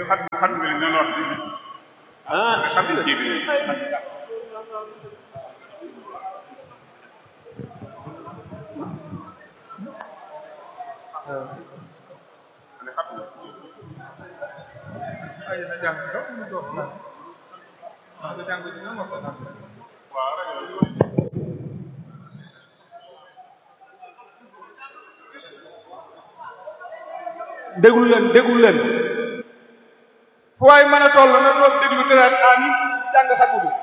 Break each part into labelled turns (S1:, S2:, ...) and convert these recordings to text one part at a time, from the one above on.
S1: xat xat bi ne noot
S2: ah
S1: xam ne kii bi ne xat na
S3: ay na jàng ci kaw mu toog na ah da jàng ci nga ko tax
S1: waaw rajo
S2: déglu leen déglu leen
S3: fu waay mën a toll na doon déglu tëraat amin jàng xatu bi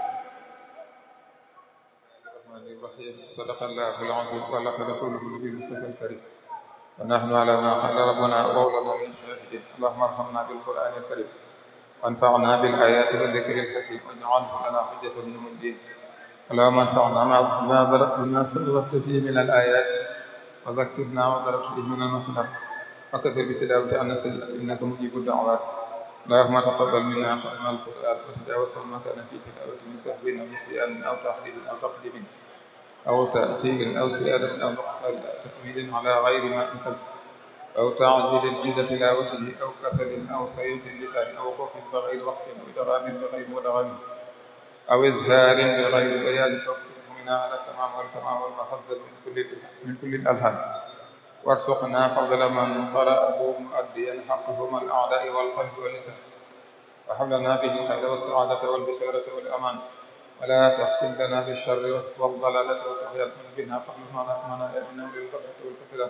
S4: الرحمن الرحيم صدق الله العظيم وبلغ رسوله النبي المصطفى الكريم ونحن على ما قال ربنا ومولانا من الشاهدين اللهم ارحمنا بالقران الكريم وانفعنا بالايات والذكر الحكيم واجعله لنا حجه يوم الدين اللهم انفعنا ما ضربت بما سررت فيه من الايات وذكرنا وضربت فيه من المصدر وكفى بتلاوه ان سيئه انك مجيب الدعوات اللهم تقبل منا ختم القران وتجاوز ما كان في تلاوه من سهو او نسيان او تحريف او تقديم أو تأخير أو زيادة أو نقصان أو تكميل على غير ما أنزلت أو تعجيل عند تلاوته أو كسل أو سيف اللسان أو خوف بغير وقف أو إدغام بغير مدغم أو إظهار بغير بيان فاكتبه منا على التمام والتمام والمحذر من كل من كل الألهام وارزقنا فضل من قرأه مؤديا حقه من الأعداء والقلب واللسان وهب لنا به الخير والسعادة والبشارة والأمان ولا تختم لنا بالشر والضلالة والطغيان بنا فاحفظنا لنا من للغفلة والكسلان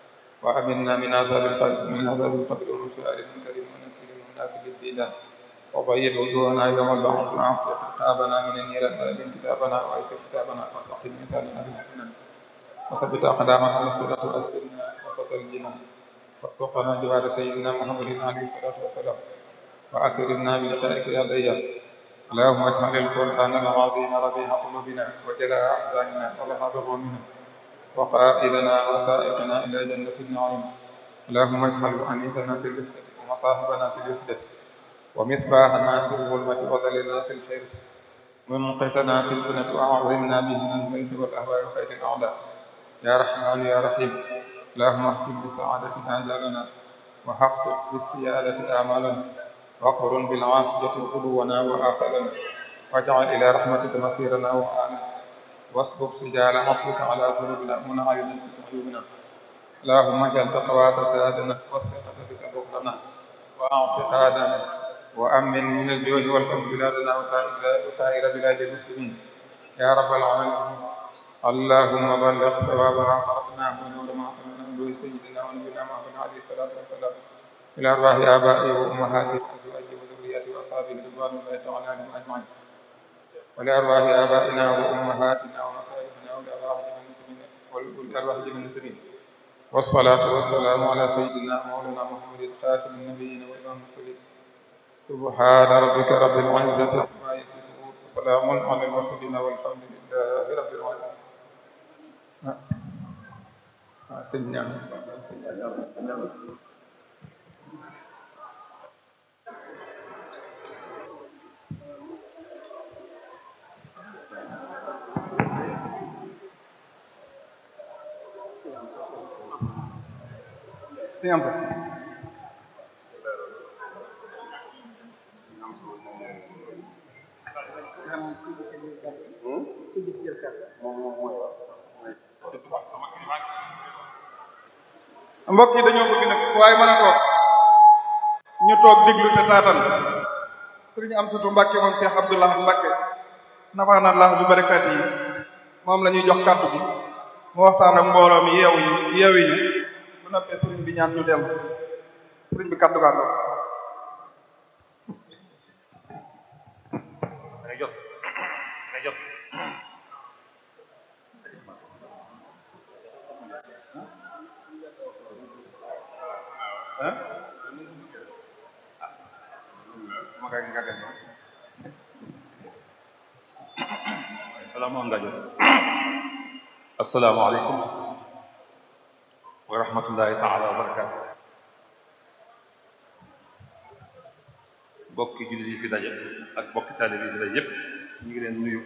S4: وأمنا من عذاب القبر من عذاب القبر ومسائل المنكر والنكير والمناكب الديدان وبيض وجوهنا يوم البعث وأعطي رقابنا من النيران وأبن كتابنا وأيسر كتابنا وتقم مثالنا بالحسنان وثبت أقدامنا على الصراط وأسكننا وسط الجنان وارزقنا جوار سيدنا محمد عليه الصلاة والسلام وأكرمنا بلقائك يا ديان اللهم اجعل القرآن العظيم ربيع قلوبنا وجلاء أحزاننا وذهاب غمنا وقائدنا وسائقنا إلى جنة النعيم اللهم اجعل أنيسنا في الوحدة ومصاحبنا في الوحدة ومصباحنا في الظلمة وذللنا في الخير ومنقذنا في الفتنة وأعظمنا به من الميت والأهواء وخير الأعداء يا رحمن يا رحيم اللهم اختم بالسعادة آجالنا وحقق بالسيادة آمالنا وقر بالعافية غدونا وآصالنا واجعل إلى رحمتك مصيرنا وآنا واصبر سجال عفوك على قلوبنا منعينا في قلوبنا اللهم اجعل تقواك زادنا والثقة بك بغضنا واعتقادنا وأمن من الجوع والفقر بلادنا وسائر وسائر بلاد المسلمين يا رب العالمين اللهم بلغ ثواب ما قرأناه ونور ما قرأناه من سيدنا ونبينا محمد عليه الصلاة والسلام إلى أرواح آبائي وأمهاتي وأزواجي وذريتي وأصحابي رضوان الله تعالى عليهم أجمعين ولأرواح آبائنا وأمهاتنا ومصائبنا ولأرواح جميع المسلمين ولأرواح جميع المسلمين والصلاة والسلام على سيدنا مولانا محمد خاتم النبيين وإمام المرسلين سبحان ربك رب العزة عما يصفون وسلام على المرسلين والحمد لله رب العالمين سيدنا
S3: sëñ am mbokk yi dañoo bëgg nag waaye mën a toog ñu toog diglu te taatan sëriñ Amsatu Mbàkke moom Cheikh Abdullah Mbàkke nafaana Allah bi barakaat yi moom la ñuy jox kàddu bi mu waxtaan ak mbooloo mi yeewu yi yeewu yi bu noppee sëriñ bi ñaan ñu dellu sëriñ bi kàddu gaa
S1: ngay jot ngay jot ah ma kay nga dem salaam nga jot assalaamu alaykum wa rahmatullahi taala wa barakatu bokki jullit yi fi daje ak bokki taalib yi fi daje yépp ñu ngi leen nuyu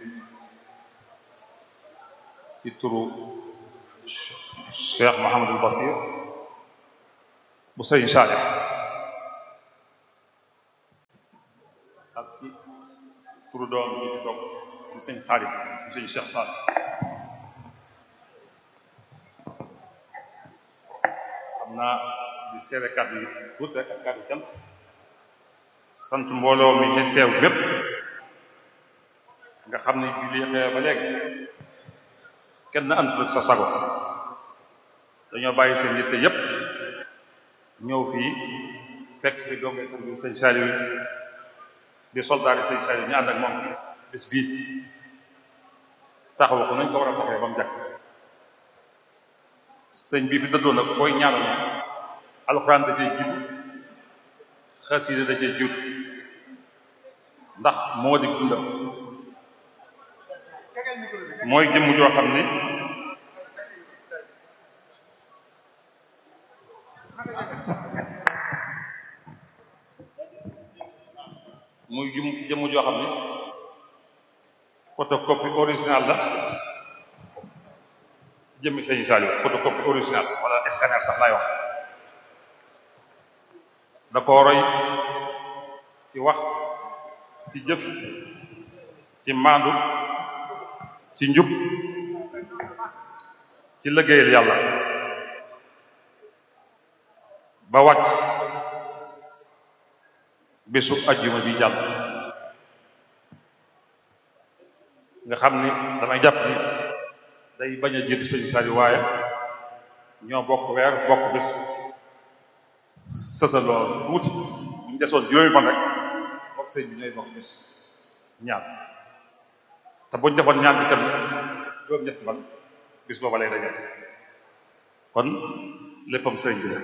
S1: ci turu Cheikh Mouhamadul Basir bu sëriñ Saalix turu doom bi ci toog di sëñ Xaadim di sëñ Cheikh Sall xam naa di seede kàddu yi tuut rek ak kàddu cant sant mbooloo mi ñu teew bépp nga xam ne bi lii xew ba léegi kenn àndul ak sa sago dañoo bàyyi seen yitte yépp ñëw fii fekk fi doomee tam bi sëñ Saliou di soldaar yi sëñ Saliou ñu ànd ak moom bis bii taxawu ko nañ ko war a taxawee ba mu jàkk sëñ bii fi dëddoo nag koy ñaanal moom alxuraan da cee jiitu xasida da cee jiitu ndax moo di dundam mooy jëmm joo xam ni muy jëm jëmm joo xam ni photocopie original la jëmmi sëñ Saliou photocopie original wala scanner sax laay wax da ko roy ci wax ci jëf ci maandu ci njub ci liggéeyal yàlla ba wàcc bésu ajjuma bi jàll nga xam ni damay jàpp ni day bañ a jiitu sëñ Saliou waaye ñoo bokk weer bokk bés sësaloo tuuti bu ñu desoon juróomi fan rek bokk sëñ bi ñooy bokk bés ñaan te buñ defoon ñaan bi tamit juróom ñetti fan bis booba lay dajal kon léppam sëriñ bi la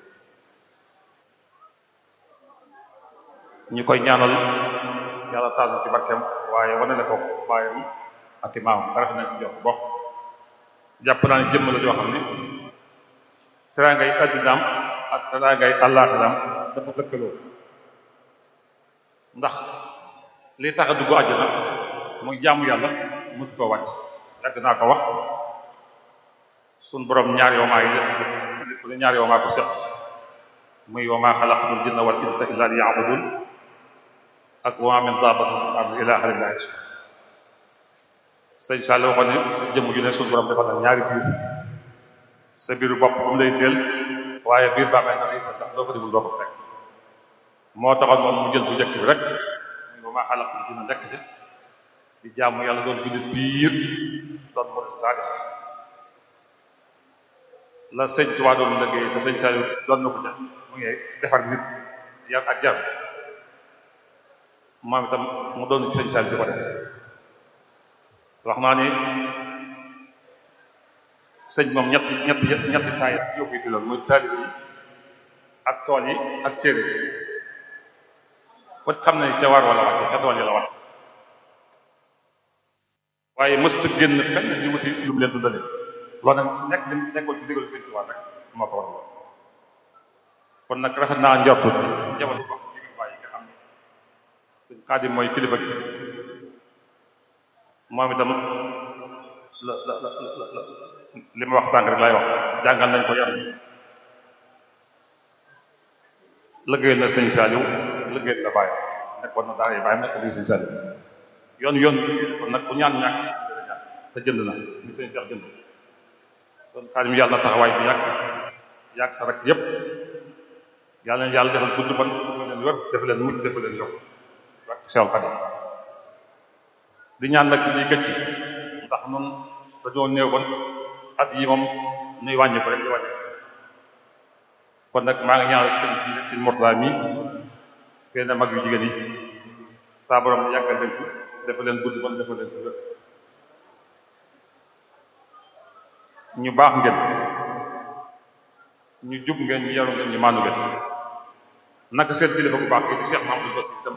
S1: ñu koy ñaanal yàlla taal ci barkeem waaye wane na ko bàyyam ak i maamam tarafe nañ ci jox bokk jàpp naa ne jëmm la joo xam ne teraangay addinaam ak teraangay àllaaxiraam dafa lëkkaloo ndax li tax a dugg àjjana muy jaamu yàlla mosu ko wàcc yàgg naa ko wax suñ borom ñaari yoomaa yi nit ku ne ñaari yoomaa ko seq muy wa maa xalaqtul jinna wal insa illa liya'budun ak wa maa min daabatin fil ardi illaa alaa llaahi rizquhaa sëñ Sall waxoon ne jëmm ju ne suñ borom defal na ñaari biir sa biiru bopp bu mu lay teel waaye biir bàmmeel na lay teel ndax doo fa demul doo ko fekk moo taxoon moom mu jël bu njëkk bi rek muy wa maa xalaqtul jinna nekk ci di jaamu yàlla doon jullit biir doon murid saadix la sëñ Tuubaa doon liggéey te sëñ Saliou doon na ko jël mu ngi defar nit yar ak jar moom itam mu doon ci sëñ Saliou di ko def wax naa ni sëñ moom ñetti ñetti ñetti taay yoo koy tuloon muy taalib yi ak tool yi ak téere yi wat xam ne ca war wala wàcce ca tool yi la wàcc waaye mësta génn fenn di wuti lu mu leen dundale loolu nag nekk li nekkoon ci digal sëñ Tuubaa rek moo ko war kon nag rafet naa njort njaboot bi wax ji nga bàyyi nga xam ne sëñ Xaadim mooy kilifa gi moom itam la la la la li ma wax sànq rek laay wax jàngal nañ ko yar liggéeyal na sëñ Saliou liggéeyal na bàyyi nekkoon na daara yi bàyyi nekk li sëñ Saliou yoon yoon kon nag ku ñaan ñàkk te jënd na li sëñ Cheikh jënd kon xaadim yàlla na taxawaay bi yàgg yàgg sa rek yépp yàlla na yàlla defal gudd fan defal leen wér defal leen mujj defal leen yokk ak Cheikh Xaadim di ñaan nag liy gëcc ndax nun dañoo néew kon at yi moom nuy wàññi ko rek di wàññi kon nag maa ngi ñaanal sëñ sëñ Mourtada mi seen mag yu jigéen yi saa borom yàggal leen fi defal leen gudd fan defal leen fi wér ñu baax ngeen ñu jub ngeen ñu yaru ngeen ñu maanu ngeen naka seen kilifa bu baax gi di Cheikh Mamadou Bass itam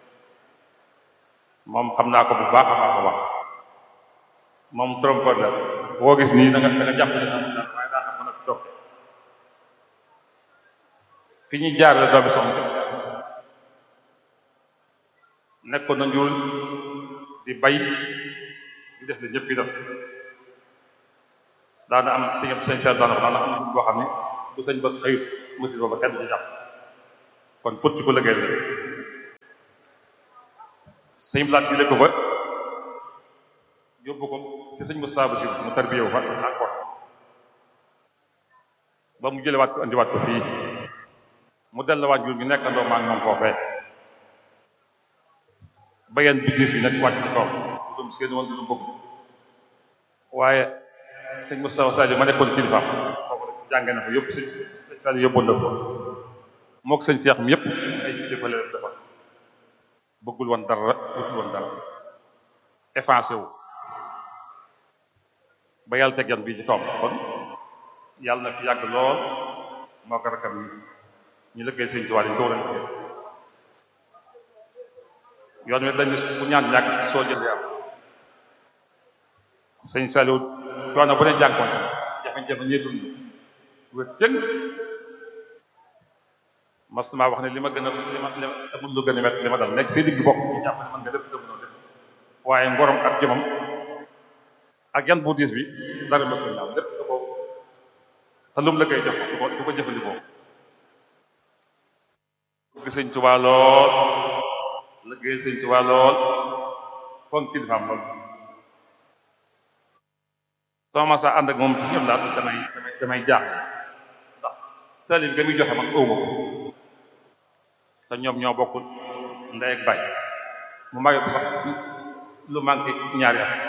S1: moom xam naa ko bu baax a baax a baax moom trompeur la boo gis nii da nga da nga jàpp ne xam naa waaye daa xam mën a toog fi ñuy jaar la doomi soxna nekkoon na njurul di bay di def li ñëpp yi def daana am sëñ sëñ Cheikh daana ko daana am suñ boo xam ne bu sëñ bas xëyut musiba ba kenn du jàpp kon futti ko liggéey la sëñ blaat jële ko fa yóbbu ko ci sëñ Moussa Bassir mu tarbiyewu fa encore ba mu jëlewaat ko indiwaat ko fii mu delluwaat jur gi nekkandoo maa ngi moom foofee bayeen bi diis bi nag wàcc ci kaw lu dum seen woon lu bëgg waaye sëñ Moustapha Sadio ma nekkoon kilifaam foofu la jànge na fa yëpp sëñ sëñ Sadio yóbboon na ko mook sëñ Cheikh mi yëpp ay kilifa la leen defal bëggul woon dara bëggul woon dara effacé wu ba yàlla teg yan bii ci kawam kon yàlla na fi yàgg lool moo ko rakam yi ñu lëggee sëñ Tuubaa yi ko war a liggéey yoon wi dañ ku ñaan ñàkk soo jëndee am sëñ Saliou coono bu ne jànkoon jafe-jafe ñee dund wér cëng mas maa wax ne li ma gën a li ma li ma amul lu gën a métti li ma dal nekk see digg bopp ñu jàpp ne man nga lépp dëgg noonu def waaye ngorom ak jëmam ak yan bu diis bi dara ma sëñ lépp da ko te lu mu la koy jox du ko du ko jëfandikoo bëgg sëñ Tuubaa lool liggéey sëñ Tuubaa lool fonk kilifaam lool soo ma saa ànd ak moom ci ñoom daal damay damay damay jaax ndax taalib ga muy joxe man ëwma ko te ñoom ñoo bokk ndey ak baay mu màggee ko sax lu manqué ñaari at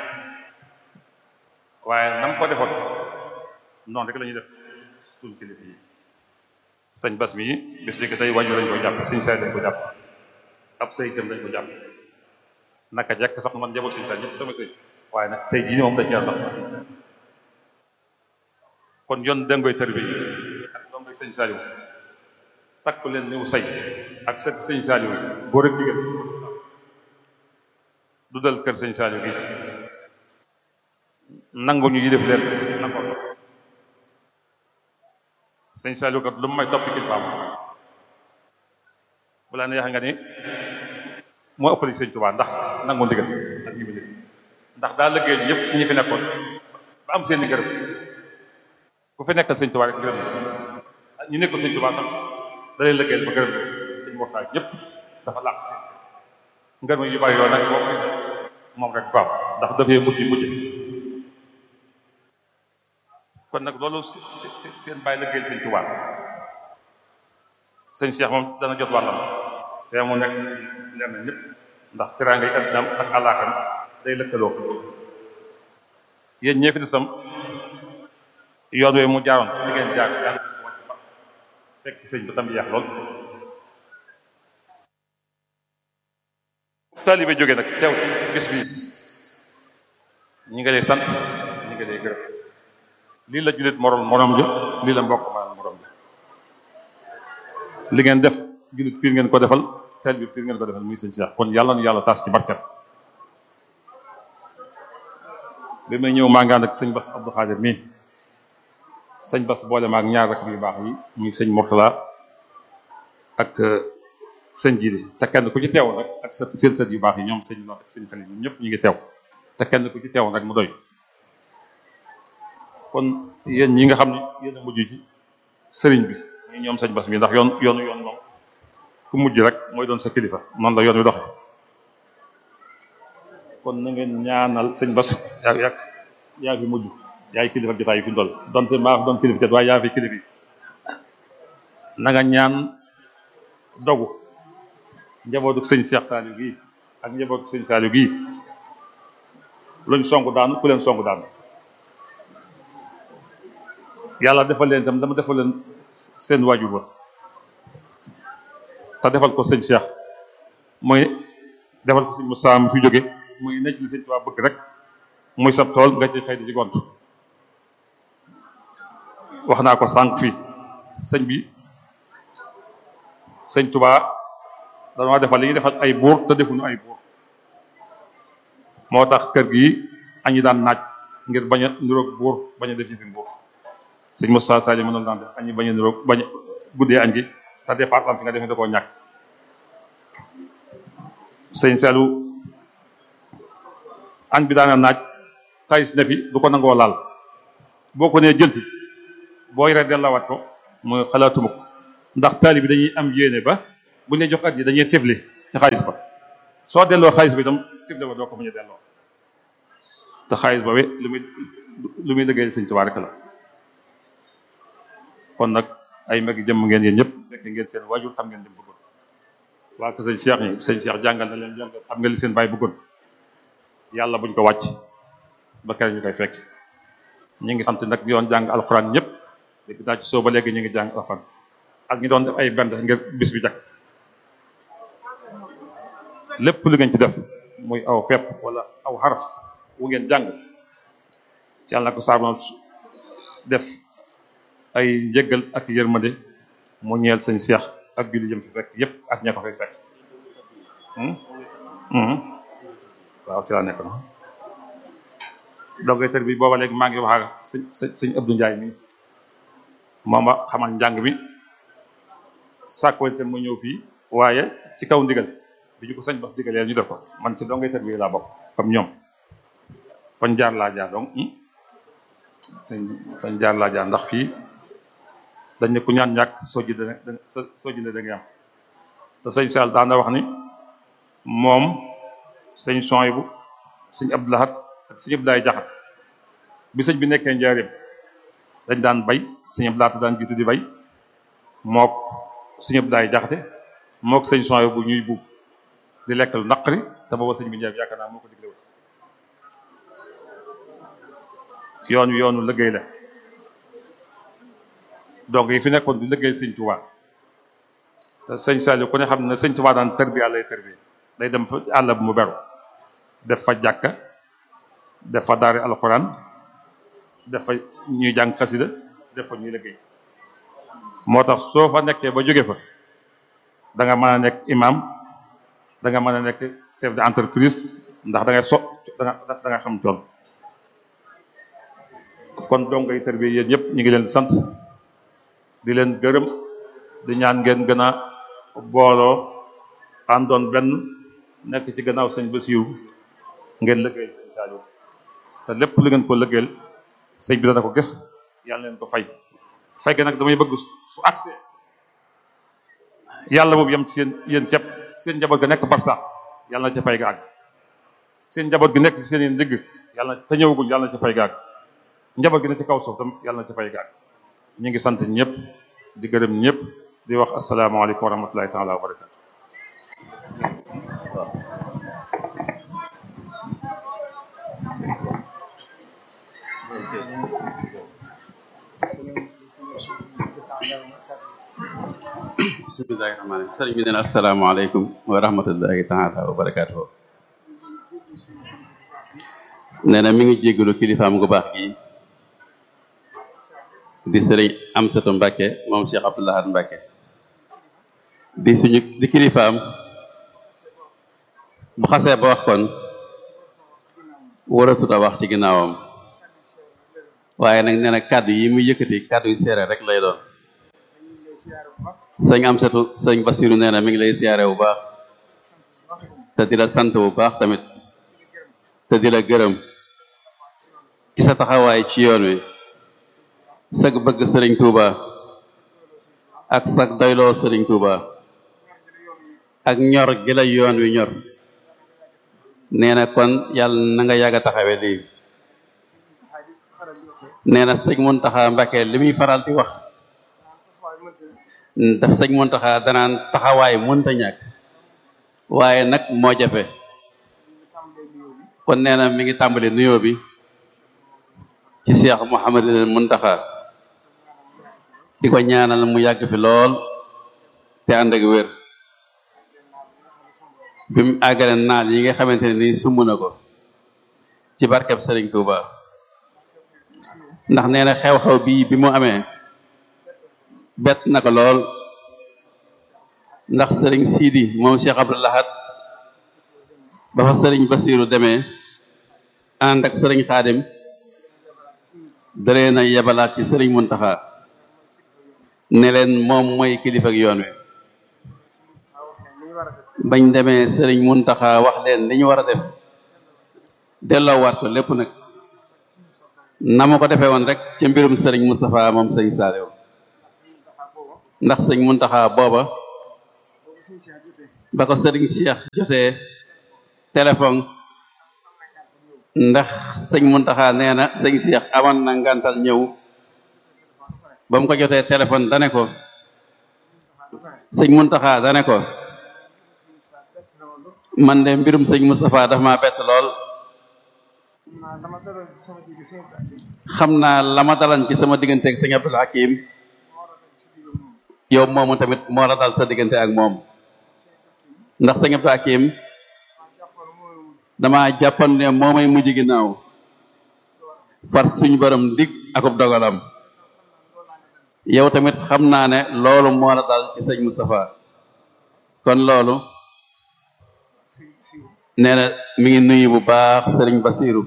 S1: waaye nam ko defoon noonu rek la ñuy def suñ kilifa yi sëñ bas mi bis léegi tey wàññi lañ ko jàpp sëñ say lañ ko jàpp ab sëy itam lañ ko jàpp naka jekk sax man njaboot sëñ say ñëpp sama sëy waaye nag tey jii ni moom dañ cee ndox kon yoon dangoy tërbi yi ak dongoy sëñ Saliou takku leen niw say ak sët sëñ Saliou góor ak jigéen du dal kër sëñ Saliou gi nangu ñu yi def leen nangoo topp sëñ Saliou kat lu mu may topp kilifaam bu la neexee nga ni moo ëppali sëñ Tuubaa ndax nangu ndigal ak ñi mu ndigal ndax daa liggéey ñëpp ñi fi nekkoon ba am seeni gërëm ku fi nekkal sëñ Tuubaa rek gërëm na ñu nekkul sëñ Tuubaa sax da leen liggéeyal ba gërëm sëñ Moussa ñëpp dafa làq seen ngërëm yu bari yoon nag moom moom rek ko am ndax dafay mujj mujj kon nag loolu seen bàyyi liggéeyal sëñ Tuubaa sëñ Cheikh moom dana jot wàllam te mu nekk lenn ñëpp ndax teraanga yi addinaam ak àllaaxam day lëkkaloo yéen ñee fi desam yoon woowu mu jaaroon di ngeen jaar jaar fekk sëñ ba tam yeex lool taalibe jóge nag teew ci bis bi ñi nga lay sant ñi nga lay gërëm lii la jullit morom morom ja lii la mbokk ma morom ja li ngeen def jullit piir ngeen ko defal taalibe piir ngeen ko defal muy sëñ Cheikh kon yàlla na yàlla taas ci barkat bi may ñëw maa ngi ànd ak sëñ Bass Abdou Khadir mii sëñ Bass boole ma ak ñaar rek yu baax yi muy sëñ Mourtala ak sëñ Jili te kenn ku ci teew rek ak sa seen sët yu baax yi ñoom sëñ Lo ak sëñ Xalil ñoom ñëpp ñu ngi teew te kenn ku ci teew rek mu doy kon yéen ñi nga xam ne yéen a mujj ci sëriñ bi ñu ñoom sëñ Bass mi ndax yoon yoonu yoon moom ku mujj rek mooy doon sa kilifa noonu la yoon wi doxe kon na ngeen ñaanal sëñ Bass yaa yaa yaa fi mujj yaay kilifa jotaay yi fi ndol donte maa doon kilifa kat waaye yaa fi kilifa yi na nga ñaan dogu njabootu sëñ Cheikh Saliou gii ak njabootu sëñ Saliou gii luñ songu daanu ku leen songu daanu yàlla defal leen itam dama defal leen seen waajur ba te defal ko sëñ Cheikh mooy defal ko sëñ Moussa mi fi jóge muy necc li sëñ Tuubaa bëgg rek muy sab tool nga ci xëy di ci gont wax naa ko sànq fii sëñ bi sëñ Tuubaa dañoo defal li ñuy defal ay buur te defuñu ay buur moo tax kër gi añi daan naaj ngir bañ a niroog buur bañ a def yëfi buur sëñ Moussa Sali mënoon daan def añi bañ a niroog bañ a guddee añ gi te départ am fi nga def da koo ñàkk sëñ Saliou añ bi daana naaj xaalis ne fi du ko nangoo laal boo ko nee jëlti booy rek dellawaat ko mooy xalaatuma ko ndax taali bi dañuy am yéene ba bu ñu jox at yi dañuy tefli ci xaalis ba soo delloo xaalis bi itam tifle ba doo ko mën a delloo te xaalis boobu lu muy lu muy liggéey sëñ Tuubaa rek la kon nag ay mag jëmm ngeen yéen ñëpp fekk ngeen seen waajur xam ngeen dem bëggoon waa ko sëñ Cheikh ñi sëñ Cheikh jàngal na leen jàngal xam nga li seen baay bëggoon yàlla buñ ko wàcc ba kere ñu koy fekk ñu ngi sant nag ñu doon jàng alxuraan ñëpp léegi daa ci soo ba léegi ñu ngi jàng alxuraan ak ñu doon def ay bend ngir bis bi jag lépp lu ngeen ci def muy aw fepp wala aw xaraf wu ngeen jàng yàlla na ko saaboon def ay njëggal ak yërmande mu ñeel sëñ Cheikh ak julli jëm fi fekk yépp ak ña ko fay fekk waaw ci laa nekk na dongay tër bi booba léegi maa ngi wax ak sëñ sëñ sëñ Abdou Ndiaye mi moom a xamal njàng mi sàkkoonte mu ñëw fii waaye ci kaw ndigal bi ñu ko sañ bas digalee ñu def ko man ci dongay tër bi laa bokk comme ñoom fañ jaar laa jaar donc sëñ fañ jaar laa jaar ndax fii dañ ne ku ñaan ñàkk soo ji da soo ji da ngay am te sëñ Sall daan na wax ni moom sëñ Soyibu sëñ Abdou Lahad ak sëñ Abdoulaye Jaxat bi sëñ bi nekkee njaareem dañ daan bay sëñ Abdou Lahad daan jiitu di bay mook sëñ Abdoulaye Jaxate mook sëñ Soyibu ñuy buub di lekkal naqari te booba sëñ bi njaareem yaakaar naa moo ko digle woon yoon yoonu liggéey la donc yi fi nekkoon di liggéey sëñ Touba te sëñ Saliou ku ne xam ne sëñ Touba daan tërbiya lay tërbiya day dem fa àll bu mu beru def fa jàkka def fa daari alxuraan def fa ñuy jàng xasida def fa ñuy liggéey moo tax soo fa nekkee ba jóge fa da nga mën a nekk imam da nga mën a nekk chef de entreprise ndax da ngay so da nga da nga xam tool kon dongay tërbiya yéen ñëpp ñu ngi leen sant di leen gërëm di ñaan ngeen gën a booloo àndoon benn nekk ci gannaaw sëñ Basiiru ngeen lëggéeyal sëñ Saliou te lépp lu ngeen ko lëggéeyal sëñ bi dana ko gis yàlla leen ko fay fay gi nag damay bëgg su accès yàlla boobu yem ci seen yéen képp seen njaboot ga nekk barsax yàlla na ca fay ga àgg seen njaboot gi nekk ci seen i ndigg yàlla na te ñëwagul yàlla na ca fay ga àgg njaboot gi ne ci kaw suuf tam yàlla na ca fay ga àgg ñu ngi sant ñëpp di gërëm ñëpp di wax asalaamaaleykum wa rahmatulahi taala wa barakatu
S5: bismillahi rahmaani rahim sëriñ bi neen asalaamaaleykum wa rahmatullahi taala wa barakatuhu nee na mi ngi jéggalu kilifaam gu baax gi di sëriñ Amsatu Mbàkke moom Cheikh Abdou Lahad Mbàkke di suñu di kilifaam bu xasee ba wax kon waratut a wax ci ginnaawam waaye nag nee na kàddu yi muy yëkkati kàddu yu seere rek lay doon sëñ Amsatu sëñ Basiru nee na mi ngi lay siyaare bu baax te di la sant bu baax tamit te di la gërëm ci sa taxawaay ci yoon wi sag bëgg sëriñ Touba ak sag doyloo sëriñ Touba ak ñor gi la yoon wi ñor nee na kon yàlla na nga yàgg a taxawe lii nee na sëñ Muntaxa Mbàkke li muy faral di wax daf sëñ Muntaxa danaan taxawaay mënta ñàkk waaye nag moo jafe kon nee na mi ngi tàmbali nuyoo bi ci Cheikh Mouhamadul Muntaxa di ko ñaanal mu yàgg fi lool te ànd ak wér bi mu àggale naal yi nga xamante ne nii sumb na ko ci barkeb Sëriñ Touba ndax nee na xew-xew bii bi mu amee bett na ko lool ndax Sëriñ Sidi moom Cheikh Abdou Lahad ba fa Sëriñ Basiru demee ànd ak Sëriñ Xaadim daree na yebalaat ci Sëriñ Muntaxa ne leen moom mooy kilifa ak yoon wi bañ demee sëriñ Muntaxa wax leen li ñu war a def delloowaat ko lépp nag na ma ko defee woon rek ci mbirum sëriñ Moustapha moom sëñ Saaliw ndax sëñ Muntaxa booba ba ko sëriñ Cheikh jotee téléphone ndax sëñ Muntaxa nee na sëñ Cheikh amoon na ngantal ñëw ba mu ko jotee téléphone dane ko sëñ Muntaxa dane ko man de mbirum sëñ Moustapha dafa ma bett lool xam naa la ma dalan ci sama diggante ak sëñ Abdul Hakim yow moomu tamit moo la dal sa diggante ak moom ndax sëñ Abdul Hakim dama jàppoon ne moo may mujj ginnaaw far suñu borom dig akub dogalam yow tamit xam naa ne loolu moo la dal ci sëñ Moustapha kon loolu nee na mi ngi nuyu bu baax sëriñ Basiru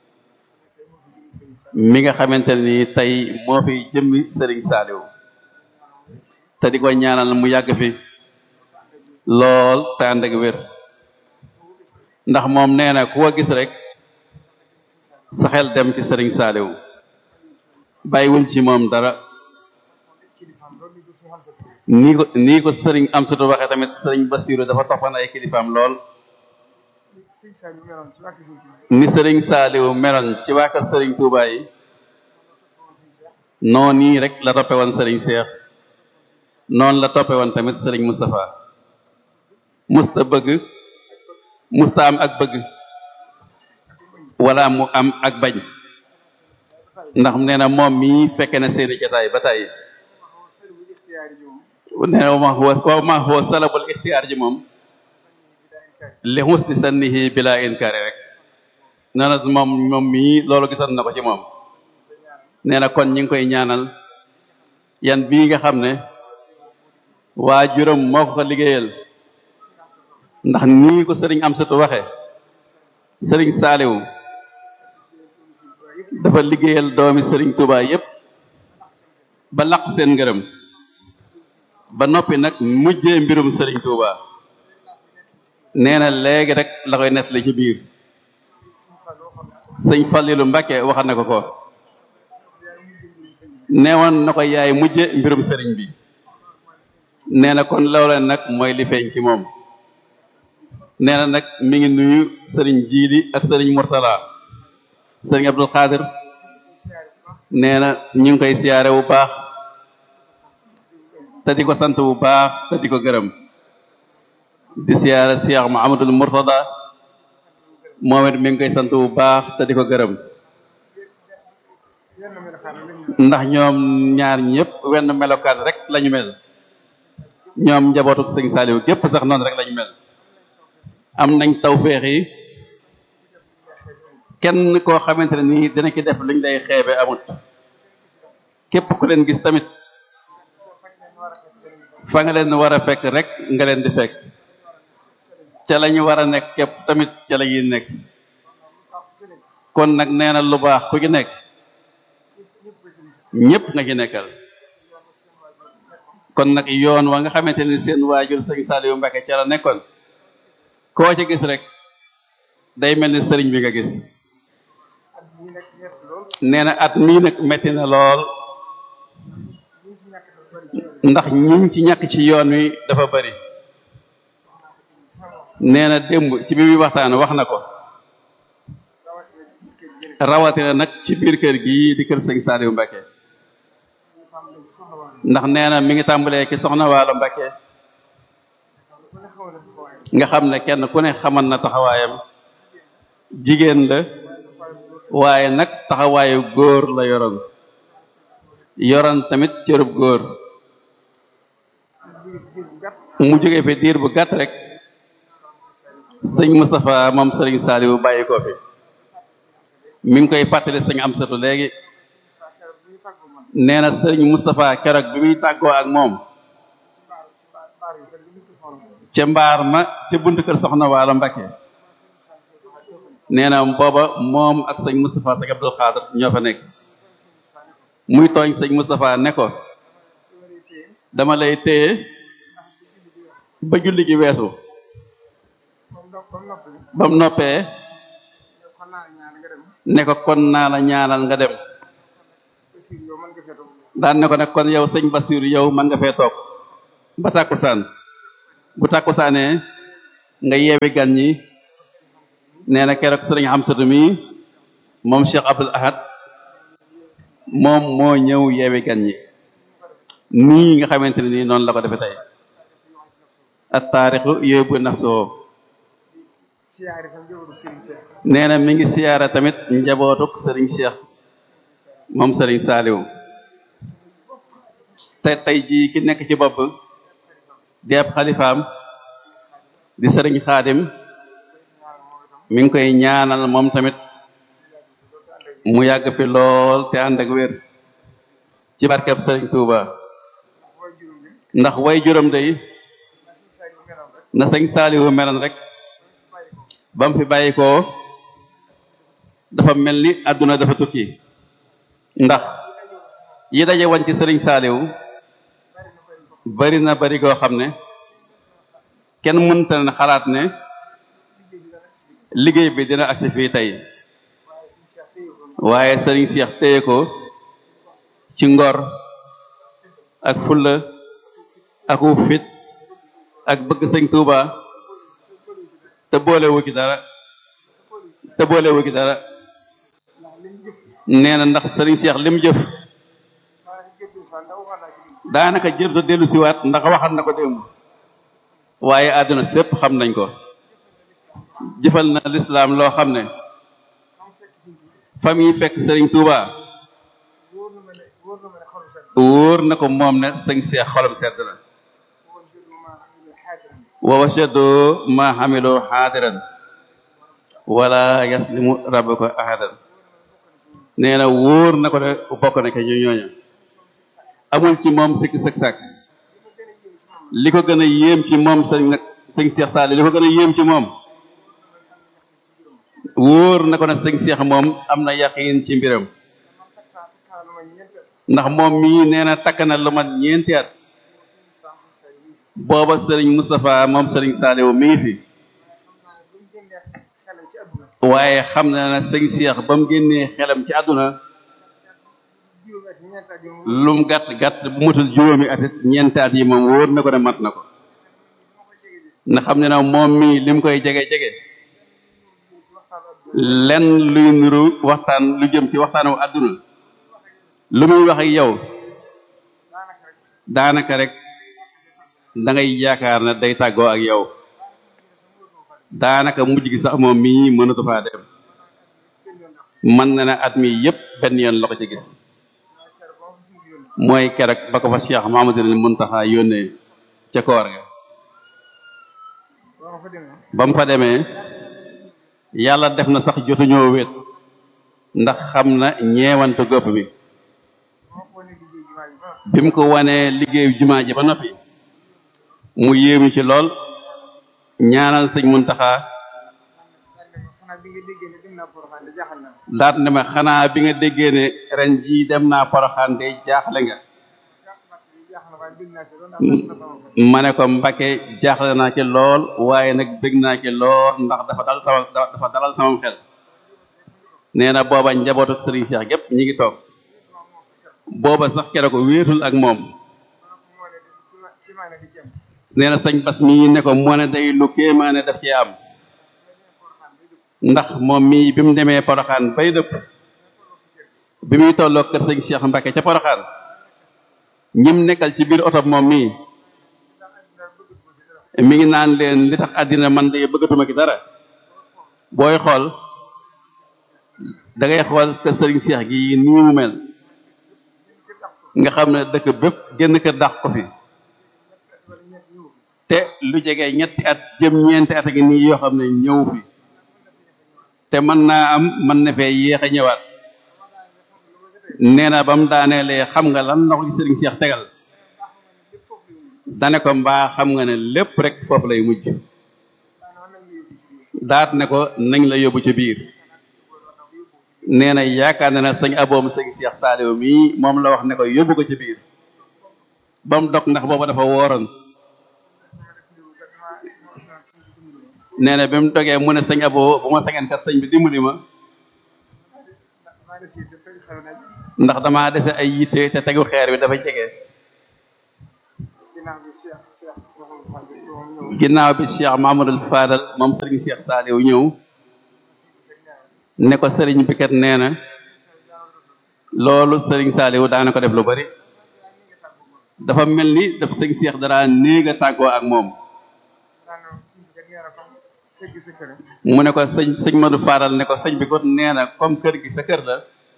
S5: mi nga xamante ni tey moo fi jëmmi sëriñ Saaliw te di ko ñaanal mu yàgg fi lool te ànd ak wér ndax moom nee na ku ko gis rek sa xel dem ci sëriñ Saaliw bàyyiwuñ ci moom dara nii ko nii ko sëriñ Amsatu waxee tamit sëriñ Basiru dafa toppan ay kilifaam lool ni sëriñ Saaliw meloon ci waa kër sëriñ Tuubaa yi noonu nii rek la toppe woon sëriñ Seex noonu la toppe woon tamit sëriñ Moustapha musta bëgg musta am ak bëgg wala mu am ak bañ ndax nee na moom mii fekke na seeni jataay ba tey nee na wama huwa wama huwa salabul ixtiyaar ji moom li husni sannihi bila inkaari rek nee na moom moom mii loolu gisoon na ko ci moom nee na kon ñi ngi koy ñaanal yan bii nga xam ne waa juróom moo ko ko liggéeyal ndax nii ko sëriñ Amsatu waxe sëriñ Saaliw dafa liggéeyal doomi sëriñ Tuubaa yépp ba laq seen ngërëm ba noppi nag mujjee mbirum sëriñ Tuubaa nee na léegi rek la koy nettali ci biir sëñ Fallilu Mbàkke waxal na ko ko neewoon na ko yaay mujje mbirum sëriñ bi nee na kon looleen nag mooy li feeñ ci moom nee na nag mi ngi nuyu sëriñ Jiili ak sëriñ Murtala sëriñ Abdul Xaadir nee na ñu ngi koy siyaare bu baax te di ko sant bu baax te di ko gërëm di siyaare Cheikh Muhammadul Murtada moom it mi ngi koy sant bu baax te di ko gërëm ndax ñoom ñaar ñëpp wenn melokaan rek lañu mel ñoom njabootuk sëñ Saaliw gépp sax noonu rek lañu mel am nañ tawféex yi kenn koo xamante ne nii dina ci def luñ lay xeebe amut képp ku leen gis tamit fa nga leen war a fekk rek nga leen di fekk ca la ñu war a nekk képp tamit ca la ñuy nekk kon nag nee na lu baax ku ci nekk ñëpp nga ci nekkal kon nag yoon wa nga xamante ni seen waajur sëñ Saliou Mbacke ca la nekkoon koo ci gis rek day mel ni sëriñ bi nga gis nee na at mii nag metti na lool ndax ñiñ ci ñàkk ci yoon wi dafa bari nee na démb ci bi muy waxtaan wax na ko rawatina nag ci biir kër gii di kër sëñ Saliou Mbacke ndax nee na mi ngi tàmbalee ki soxna Waalo Mbacke nga xam ne kenn ku ne xaman na taxawaayam jigéen la waaye nag taxawaayu góor la yoroon yoroon tamit cërub góor mu jóge fi diir bu gàtt rek sëñ Moustapha moom sëriñ Saliou bàyyi ko fi mi ngi koy fàttali sëñ Amsatu léegi nee na sëriñ Moustapha keroog bi muy tàggoo ak moom ca mbaar ma ca buntu kër soxna Waalo Mbacke nee na booba moom ak sëñ Moustapha sëñ Abdul Xaadir ñoo fa nekk muy tooñ sëñ Moustapha ne ko dama lay téye ba julli gi weesu ba mu noppee ne ko kon naa la ñaanal nga dem daan ne ko nag kon yow sëñ Basiru yow man nga fee toog ba tàkkusaan bu tàkkusaanee nga yeewi gan ñi nee na keroog sëriñ Amsatu mi moom Cheikh Abdul Ahad moom moo ñëw yeewi gan ñi nii nga xamante ne nii noonu la ko defee tey at taarixu yóbbu nafsoo
S2: siyaare tam jëwru Serigne Cheikh
S5: nee na mi ngi siyaara tamit njabootuk sëriñ Cheikh moom sëriñ Saaliw te tey jii ki nekk ci bopp di ab xalifaam di sëriñ Xaadim mi ngi koy ñaanal moom tamit mu yàgg fi lool te ànd ak wér ci barkeb sëriñ Touba
S2: mooy juróom bi
S5: ndax way juróom day
S2: na suñu saa yu meloon rek
S5: na sëñ Saaliwu meloon rek ba mu fi bàyyi ko dafa mel ni àdduna dafa tukki ndax yi daje woon ci sëriñ Saaliwu bari na bari koo xam ne kenn mënta na xalaat ne liggéey bi dina agsi fii tey
S2: waaye suñu Cheikh téye ko
S5: waaye sëriñ Cheikh téye ko ci ngor ak fulla ak wu fit ak bëgg sëñ Touba te boolewu ci dara te boolewu ci dara
S2: ndax li mu jëf
S5: nee na ndax sëriñ Cheikh lim jëf
S2: daanaka jëf bi sax ndax waxoon naa ci biir
S5: daanaka jër ta dellu siwaat ndax waxat na ko démb waaye àdduna sépp xam nañ ko jëfal na lislaam loo xam ne
S2: xam fekk suñu bi
S5: famille fekk sëriñ Touba
S2: wóor na ma ne wóor na ma ne xolu sax
S5: wóor na ko moom ne sëñ Cheikh xolam sedd na
S2: woon si du ma am lu xaadiram
S5: wa wajadu ma xamilu xaadiran wala yaslimu rabbuka ahadan nee na wóor na ko ne bokk na ke ñu ñooña amul ci moom sikki sëk sàkk li ko gën a yéem ci moom sëñ nag sëñ Cheikh Sall li ko gën a yéem ci moom wóor na ko ne sëñ Cheikh moom am na yaqiin ci mbiram
S2: man takkaa takkaa lu ma ñeent
S5: ndax moom mii nee na takk na lu mat ñeenti at
S2: suñu saa mu say yi
S5: booba sëriñ Moustapha moom sëriñ Saliou mi ngi fi
S2: waaye xam naa ne bu mu génnee xelam ci àdduna
S5: waaye xam na ne sëñ Cheikh ba mu génnee xelam ci àdduna
S2: juróomi at ñeent at yu mu
S5: lum gàtt gàtt bu mutul juróomi at it ñeenti at yi moom wóor na ko ne mat na ko
S2: ma ko jege ji
S5: na xam ne nag moom mii lim koy jege jege
S2: ci waxtaan àdduna
S5: lenn luy nuru waxtaan lu jëm ci waxtaanu àdduna lu muy wax ak yow
S2: daanaka rek
S5: daanaka rek da ngay yaakaar ne day tàggoo ak yow daanaka mujj gi sax moom mii mënatu faa dem
S2: benn yoon ndax
S5: mën na ne at mi yépp benn yoon la ko ci gis
S2: mooy kër ba ma fa suñu yónni
S5: mooy keroog ba ko fa Cheikh Mamadou Muntaxa yónnee ca koor ga
S2: ba ma fa demee
S5: ba mu fa demee yàlla def na sax jotuñoo wéet ndax xam na ñeewantu gopp bi
S2: ba ma ko wane liggéey jumaa ji ba
S5: bi mu ko wanee liggéeyu jumaa ji ba noppi mu yéemu ci lool ñaanal sëñ Muntaxa
S2: daal ne ma xanaa bi nga déggee ne dem naa Porokhane de jaaxal na ma
S5: daat ne ma xanaa bi nga déggee ne ren jii dem naa Poroxaan de jaaxle nga
S2: jaaxal bi jaaxal na waaye dégg naa ci loolu ndax fekk na sama xol
S5: ma ne ko Mbacke jaaxle naa ci lool waaye nag bëgg naa ci lool ndax dafa dal sama dafa dalal sama xel nee na booba njabootu Serigne Cheikh gépp ñi ngi toog booba sax keroog wéetul ak moom
S2: ma ne ko moo ne de ci ma ci maa ne di ci am
S5: nee na sëñ Bas mii ne ko moo ne day lu kéemaane daf cee am ndax moom mii bi mu demee Poroxaan bay dëpp bi muy tolloo kër sëñ Cheikh Mbacke ca Poroxaan ñim nekkal ci biir oto moom mii mi ngi naan leen li tax àddina man de bëggatuma ki dara booy xool da ngay xool kër sëriñ Cheikh gi nii mu mel nga xam ne dëkk bépp génn kër dàq ko fi
S2: wala ñeent ñëw fi
S5: te lu jege ñetti at jëm ñeenti at gi nii yoo xam ne ñëw fi te mën naa am mën na fee yéex a ñëwaat nee na ba mu daaneelee xam nga lan la ko ci sëriñ Cheikh tegal dane ko mbaa xam nga ne lépp rek foofu lay mujj daat ne ko nañ la yóbbu ci biir nee na yaakaar na ne sëñ aboom sëñ Cheikh Saliou mii moom la wax ne ko yóbbu ko ci biir ba mu dog ndax booba dafa wooroon nee na bi mu dogee mu ne sëñ abo bu ma sañoon kat sëñ bi dimbali ma
S2: maa ngi siy te tey xew na
S5: ndax damaa dese ay yitte te tegu xeer bi dafa jege
S2: ginnaaw bi Cheikh Cheikh waxul Fadil moom ñëw
S5: ginnaaw bi Cheikh Mamadou Fadal moom sëriñ Cheikh Saliou ñëw ne ko sëriñ bi kat nee na loolu sëriñ Saliou daana ko def lu bari dafa mel ni daf sëñ Cheikh dara néeg a tàggoo ak moom mu ne ko sëñ sëñ Madou Faral ne ko sëñ bi ko nee na comme kër gi sa kër la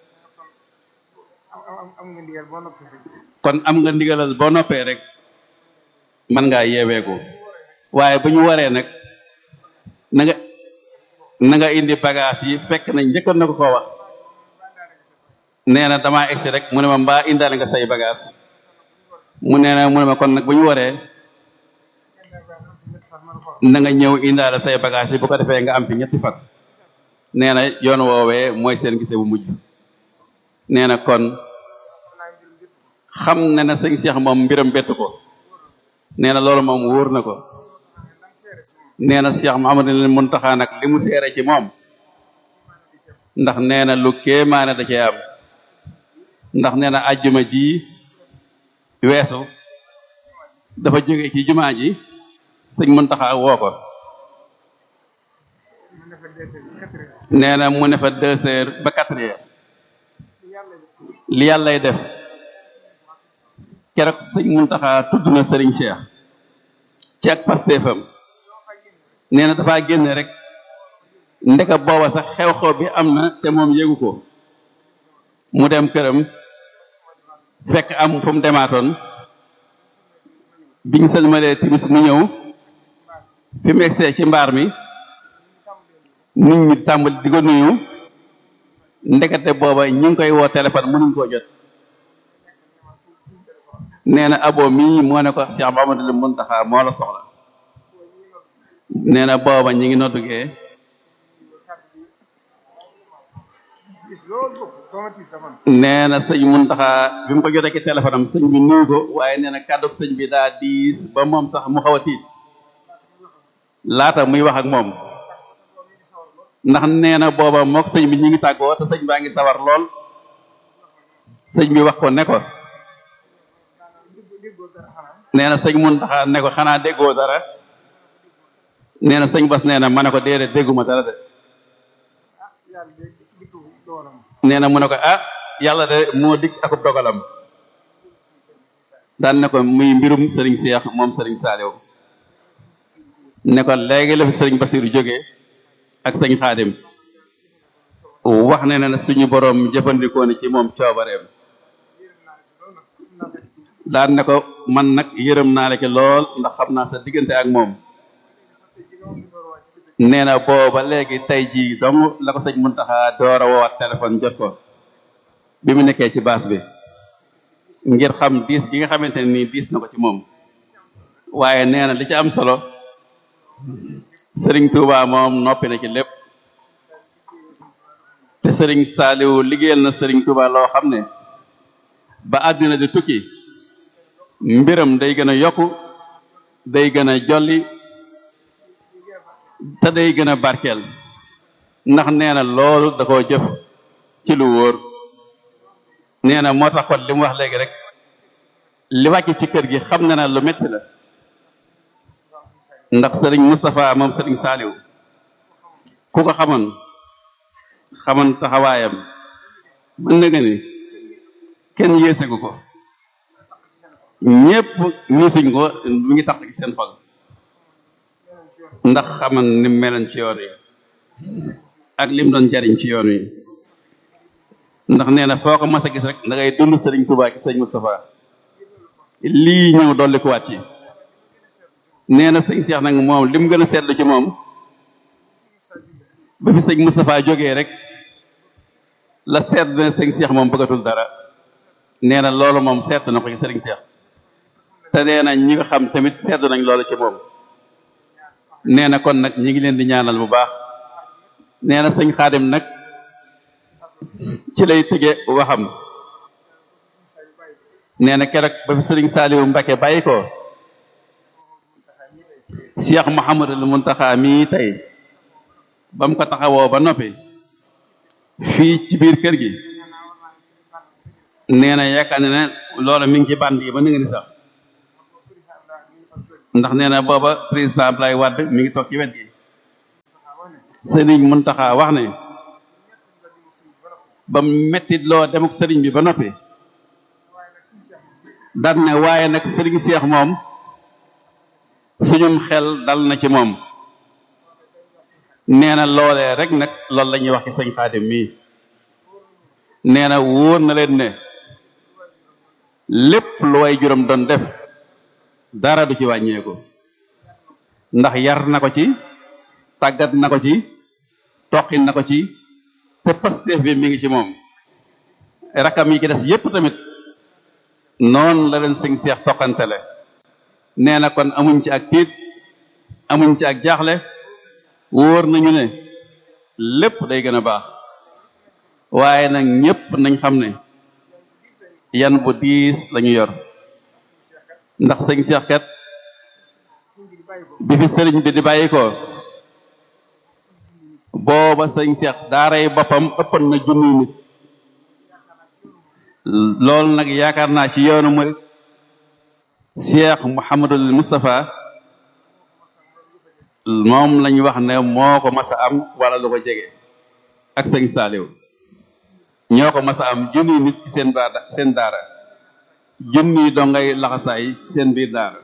S2: am nga ndigal boo noppi
S5: kon am nga ndigalal boo noppee rek mën ngaa yeeweeku waaye bu ñu waree nag na nga na nga indi bagage yi fekk na njëkkoon na ko koo wax nee na damaa egsi rek mu ne ma mbaa indaale nga say bagage mu nee na mu ne ma kon nag bu ñu waree na nga ñëw indaale say bagage yi bu ko defee nga am fi ñetti fan nee na yoon woowee mooy seen gise bu mujj nee na kon xam na ne sëñ Cheikh moom mbiram bettu ko nee na loolu moom wóor na ko nee na Cheikh Mouhamadou Mountakha nag li mu seere ci moom ndax nee na lu kéemaane da cee am ndax nee na ajjuma ji weesu dafa jóge ci jumaa ji sëñ Mountakha woo ko nee na mu ne fa deux heures ba quatre heures li yàllay def keroog sëñ Mountakha tudd na sëriñ Cheikh ci ak pastéefam nee na dafaa génne rek ndeka booba sax xew-xew bi am na te moom yégu ko mu dem këram fekk am fu mu demaatoon biñ sëlmalee timis mu ñëw fi mu egsee ci mbaar mi nit ñi tàmbali di ko nuyu ndekete booba ñu ngi koy woo téléphone mënuñ koo jot nee na abo mii moo ne ko Cheikh Mamadou Mountakha moo la soxla nee na booba ñi ngi noddugee nee na sëñ Mountakha bi mu ko jotee ci téléphone am sëñ bi nuyu ko waaye nee na kàddu sëñ bi daa diis ba moom sax mu xaw a tiit laata muy wax ak moom ndax nee na booba mook sëñ bi ñi ngi tàggoo te sëñ baa ngi sawar lool sëñ bi wax ko ne ko nee na sëñ Mountakha ne ko xanaa déggoo dara nee na sëñ Bas nee na ma ne ko déedéet dégguma dara de nee na mu ne ko ah yàlla de moo dikk akub dogalam daan ne ko muy mbirum sëriñ Cheikh moom sëriñ Saliou ne ko léegi la fi sëriñ Basiru jógee ak sëñ Xaadim wax ne ne suñu boroom jëfandikoo ne ci moom coobareem daan ne ko man nag yërëm naa la ci lool ndax xam naa sa diggante ak moom nee na booba léegi tey jii dong la ko sëñ Muntaxa door a woowaat téléphone jot ko bi mu nekkee ci baas bi ngir xam diis gi nga xamante ne nii diis na ko ci moom waaye nee na li ci am solo sëriñ Touba moom noppi na ci lépp te sëriñ Saaliwu liggéeyal na sëriñ Touba loo xam ne ba àddina di tukki mbiram day gën a yokku day gën a jolli te day gën a barkeel ndax nee na loolu da koo jëf ci lu wóor nee na moo tax kon li mu wax léegi rek li wàcc ci kër gi xam na ne lu metti la ndax sëriñ Moustapha moom sëriñ Saaliw ku ko xamoon xamoon taxawaayam mën na nga ni kenn yéesegu ko ñépp ñuusuñ ko mu ngi tax ci seen xol ndax xaman ni mu meloon ci yoon wi ak lim doon jariñ ci yoon wi ndax nee na foo ko mas a gis rek da ngay dund sëriñ Touba ci sëñ Moustapha lii ñëw dolli ko waat ci nee na sëñ Cheikh nag moom lim gën a seetlu ci moom ba fi sëñ Moustapha jógee rek la seet na sëñ Cheikh moom bëggatul dara nee na loolu moom seetlu na ko ci sëriñ Cheikh te nee na ñi nga xam tamit seetlu nañ loolu ci moom nee na kon nag ñi ngi leen di ñaanal bu baax nee na sëñ Xaadim nag ci lay tëge waxam nee na keroog ba fi sëriñ Saaliwu Mbacke bàyyi ko Cheikh Mouhamadul Muntaxa mii tey ba mu ko taxawoo ba noppi fii ci biir kër gi nee na yaakaar ne ne loolu mi ngi ci band yi ba ni nga ni sax ndax nee na booba président Ablaye Wade mi ngi toog ci wet gi sëriñ Muntaxa wax ne ba metti loo dem ak sëriñ bi ba noppi
S2: waaye nag suñu seex
S5: daan ne waaye nag sëriñ Seex moom suñum xel dal na ci moom nee na loolee rek nag loolu la ñuy wax ci sëñ Xaadim mii nee na wóor na leen ne lépp lu way juróom doon def dara du ci wàññeeku ndax yar na ko ci tàggat na ko ci toqin na ko ci te pasteef bi mi ngi ci moom rakam yi ci des yépp tamit noonu la leen sëñ seex toqantele nee na kon amuñ ci ak tiit amuñ ci ak jaaxle wóor nañu ne lépp day gën a baax waaye nag ñépp nañ xam ne yan bu diis lañu yor ndax sëñ seex kat
S2: suñ bi di bàyyi ko
S5: bi fi sëriñ bi di bàyyi ko booba sëñ seex daaray boppam ëppan na junniy nit loolu nag yaakaar naa ci yoonu murid Cheikh Mouhamadul Moustapha moom lañ wax ne moo ko mas a am wala lu ko jege ak sëñ Saaliw ñoo ko mas a am junniy nit ci seen baada seen daara junniy dongay laxasaay ci seen biir daara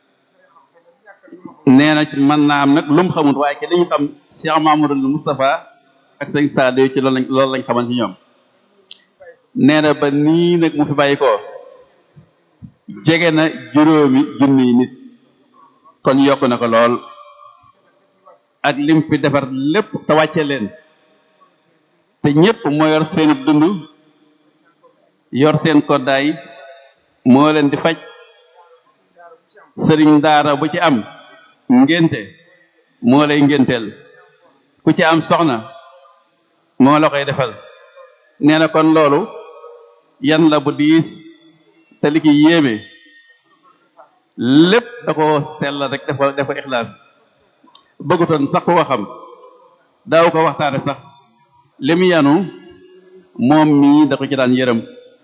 S5: nee na mën naa am nag lu mu xamut waaye ci li ñu xam Cheikh Mouhamadul Moustapha ak sëñ Saaliw ci loolu lañ loolu lañ xaman ci ñoom nee na ba nii nag mu fi bàyyi ko jege na juróomi junniy nit kon yokk na ko lool ak lim fi defar lépp te wàcce leen te ñépp moo yor seenu dund yor seen koddaay moo leen di faj sëriñ daara bu ci am ngénte moo lay ngénteel ku ci am soxna moo la koy defal nee na kon loolu yan la bu diis te li ki yéeme lépp da ko sell rek dafa dafa ixlaas bëggutoon sax ku ko xam daaw ko waxtaane sax li mu yanu moom mii da ko ci daan yërëm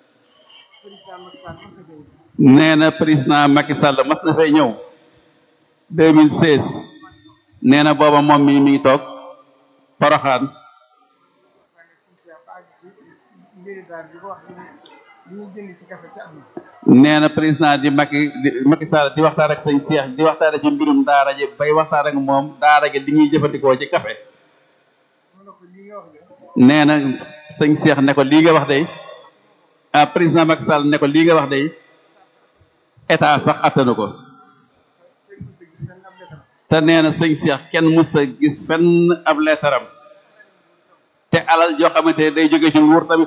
S2: président Macky Sall mas na fee ñëw
S5: nee na président Macky Sall mas na fay ñëw 2016 nee na booba moom mii mi ngi toog Poroxaan
S2: waxtaan ak suñu seex ba àgg ci mbiri daal di ko wax li li ñuy jënd ci café ci at mi
S5: nee na président di Macky di Macky Sall di waxtaan ak sëñ Cheikh di waxtaan ci mbirum daara ji bay waxtaan ak moom daara ji li ñuy jëfandikoo ci café
S2: mu ne ko lii nga wax de
S5: nee na sëñ Cheikh ne ko lii nga wax de ah président Macky Sall ne ko lii nga wax de état sax attanu ko
S2: kenn mës a gis fenn ab lettre
S5: te nee na sëñ Cheikh kenn mës a gis fenn ab leetaram te alal joo xamante ne day jóge ci nguur tamit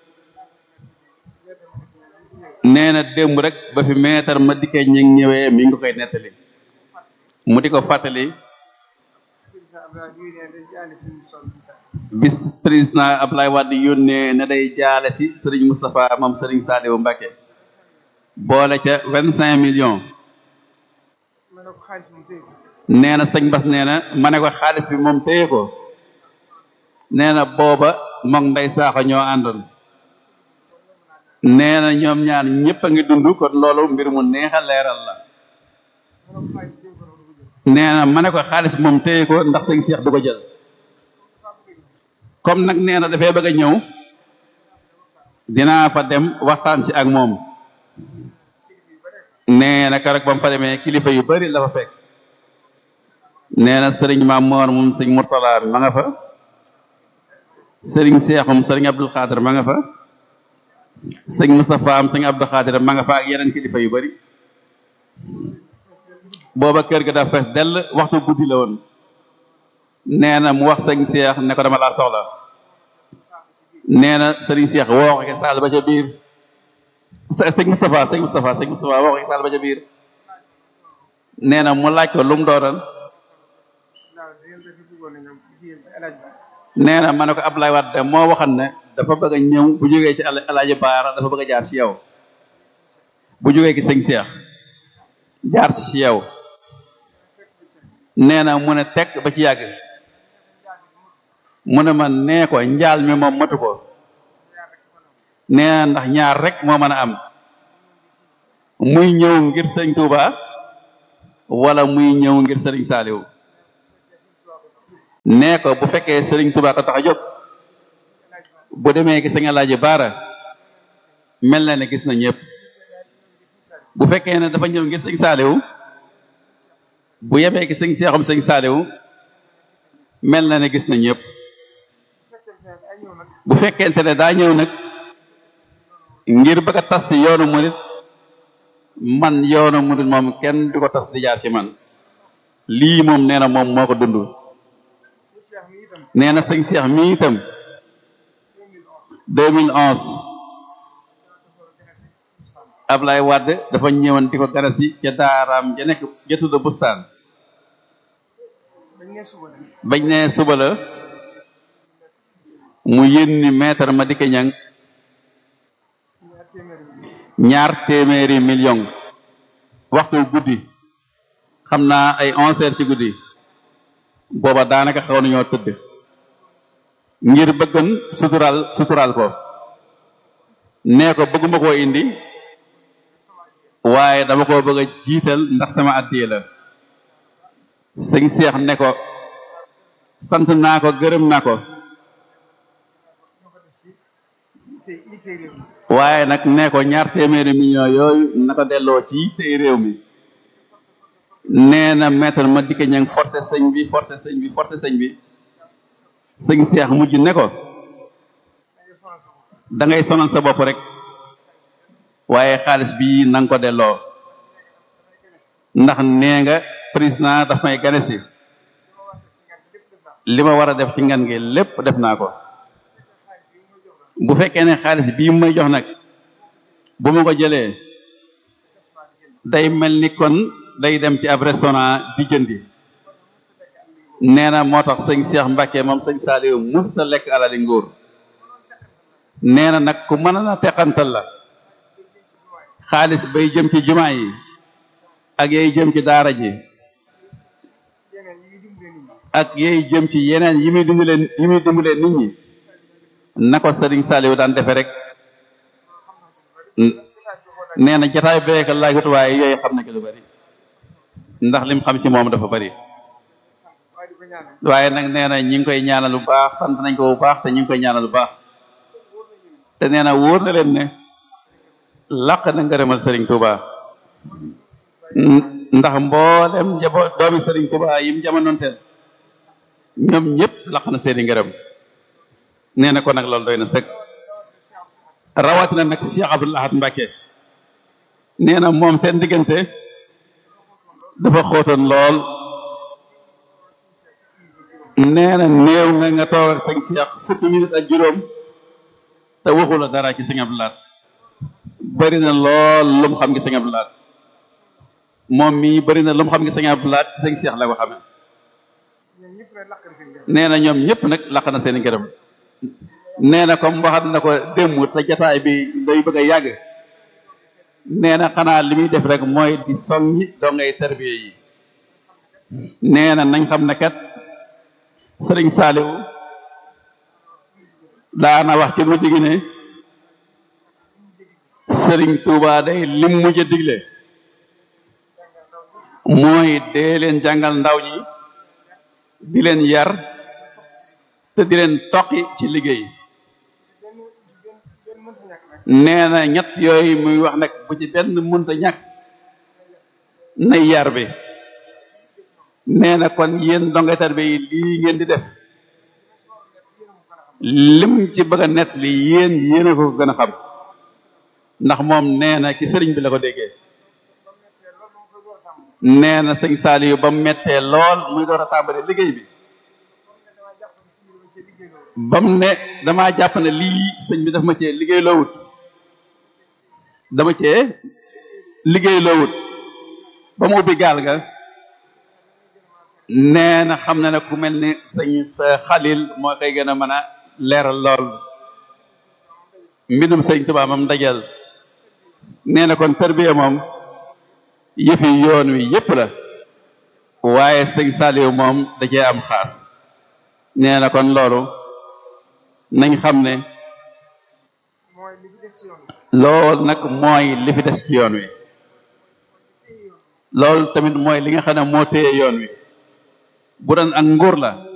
S5: nee na démb rek ba fi meetar ma dikkee ñi ñëwee mi ngi koy nettali mu di ko fàttali
S2: président Abdoulaye bii ne day jaali suñu sol bi sax
S5: bis président Ablaye Wade yónnee ne day jaale si Serigne Moustapha moom Serigne Saliou Mbacké boole ca vingt cinq millions
S2: ma ne ko xaalis mu téye ko
S5: nee na sëñ Bass nee na ma ne ko xaalis bi moom téye ko nee na booba moom Ndey Saaxo ñoo àndoon nee na ñoom ñaar ñëpp a ngi dund kon loolu mbir mu neex a leeral la
S2: ma ne ko xaalis téye ko loolu ko jël
S5: nee na ma ne ko xaalis moom téye ko ndax sëñ Cheikh du ko jël comme nag nee na dafay bëgg a ñëw dinaa fa dem waxtaan ci ak moom nee na keroog ba mu fa demee kilifa yu bari la fa fekk nee na sëriñ Maam Moor moom sëñ Murtala ma nga fa sëriñ Seexum sëriñ Abdul Xaadir ma nga fa sëñ Moustapha am sëñ Abdul Xaadir ma nga fa ak yeneen kilifa yu bari booba kër ga dafa fees dell waxtu guddi la woon nee na mu wax sëñ Seex ne ko dama laa soxla nee na sëriñ Seex woo ko ci saal ba ca biir së- sëñ Moustapha sëñ Moustapha sëñ Moustapha woo ko ci saal ba ca biir nee na mu laaj ko lu mu dooran
S2: daaw da ngeen dafa bëggoon a ñëw jiyee ci alaaj ba
S5: nee na ma ne ko Abdoulaye Wade de moo waxan ne dafa bëgg a ñëw bu jógee ci El Hadj Baara dafa bëgg a jaar ci yow bu jógee ci sëñ Seex jaar ci ci yow nee na mu ne tekk ba ci yàgg mu ne ma nee ko njaal mi moom matu ko nee na ndax ñaar rek moo mën a am muy ñëw ngir sëñ Touba wala muy ñëw ngir sëriñ Saliou nee ko bu fekkee sëriñ Touba ko tax a jóg bu demee gis nga laaji baara mel na ne gis na ñëpp bu fekkee ne dafa ñëw ngir sëñ saaliwu bu yebee gi sëñ seexum sëñ saaliwu mel na ne gis na ñëpp bu fekkente ne daa ñëw nag ngir bëgg a tas ci yoonu murit man yoonu murit moom kenn du ko tas di jaar ci man lii moom nee na moom moo ko dund nee na sëñ seex mi itam 2011 Ablaye Wade dafa ñëwoon di ko garasi ca daaraam ja nekk ja tudd bustaan bañ ne suba la mu yénni maître ma dikke ñang ñaar téeméeri million waxtu guddi xam naa ay onze heures ci guddi booba daanaka xaw nañoo tëdd ngir bëggan sutural sutural ko nee ko bëgguma koo indi waaye dama ko bëgg a jiital ndax sama addiye la sëñ Seex ne ko sant naa ko gërëm naa ko waaye nag nee ko ñaar téeméeri million yooyu na ko delloo ci tey réew mi nee na maître ma dikke ñang forcé sëñ bi forcé sëñ bi forcé sëñ bi sëñ Seex mujj ne ko da ngay sonal sa bopp rek waaye xaalis bi na nga ko delloo ndax nee nga président daf may gane si li ma war a def ci ngan gi lépp def naa ko bu fekkee ne xaalis bii may jox nag bu ma ko jëlee day mel ni kon day dem ci ab restaurant di jëndi nee na moo tax sëñ Cheikh Mbacke moom sëñ Saliou mus ta lekk alali nguur nee na nag ku mën a teqantal la xaalis bay jëm ci jumaa yi ak yay jëm ci daara ji ak yay jëm ci yeneen yi muy dimbalee yi muy dimbalee nit ñi na ko sëriñ Saliou daan defe rek nee na jataay beek laagut waaye yooyu xam na ki lu bari ndax lim xam ci moom dafa bari waaye nag nee na ñi ngi koy ñaanal bu baax sant nañ ko bu baax te ñi ngi koy ñaanal bu baax te nee na wóor na leen ne laq na ngërëmal sëriñ Touba ndax mboolem njabo doomi sëriñ Touba yim jamonoonteel ñoom ñëpp laq na seeni ngërëm nee na ko nag loolu doy na sëg rawatina nag Cheikh Abdoul Ahad Mbacké nee na moom seen diggante dafa xóotoon lool nee na néew nga nga toog ak sëñ Cheikh fukki minute ak juróom te waxu la dara ci sëñ Abdoul Ahad bëri na lool lu mu xam ngi sëñ Abdoul Ahad moom mii bëri na lu mu xam ngi sëñ Abdoul Ahad ci sëñ Cheikh la ko xamee nee na ñoom ñëpp nag laq na seen ngërëm nee na comme waxat na ko démb te jataay bi day bëgg a yàgg nee na xanaa li muy def rek mooy di soññi doo ngay tarbiye yi nee na nañ xam ne kat sëriñ Saaliwu daana wax ci mujj gi ne sëriñ Tuuba day lim mujj a digle mooy dee leen jàngal ndaw ñi di leen yar te di leen toqi ci liggéey nee na ñett yooyu muy wax nag bu ci benn mënta ñàkk na yar bi nee na kon yéen dongatar bi lii ngeen di def lim ci bëgg a nett li yéen yéen a ko gën a xam ndax moom nee na ci sëriñ bi la ko déggee nee na sëñ Saliou ba mu mettee lool muy door a tàmbali liggéey bi ba mu ne damaa jàpp ne lii sëñ bi daf ma cee liggéey loo wut dama cee liggéey loo wut ba mu ubbi gaal ga nee na xam na ne ku mel ni sëñ sa xalil moo koy gën a mën a leeral lool mbindum sëñ Tuubaa moom dajal nee na kon tarbiya moom yëfi yoon wi yépp la waaye sëñ Saliou moom da cee am xaas nee na kon loolu nañ xam ne loolu nag mooy li fi des ci yoon wi loolu tamit mooy li nga xam ne moo téye yoon wi bu doon ak nguur la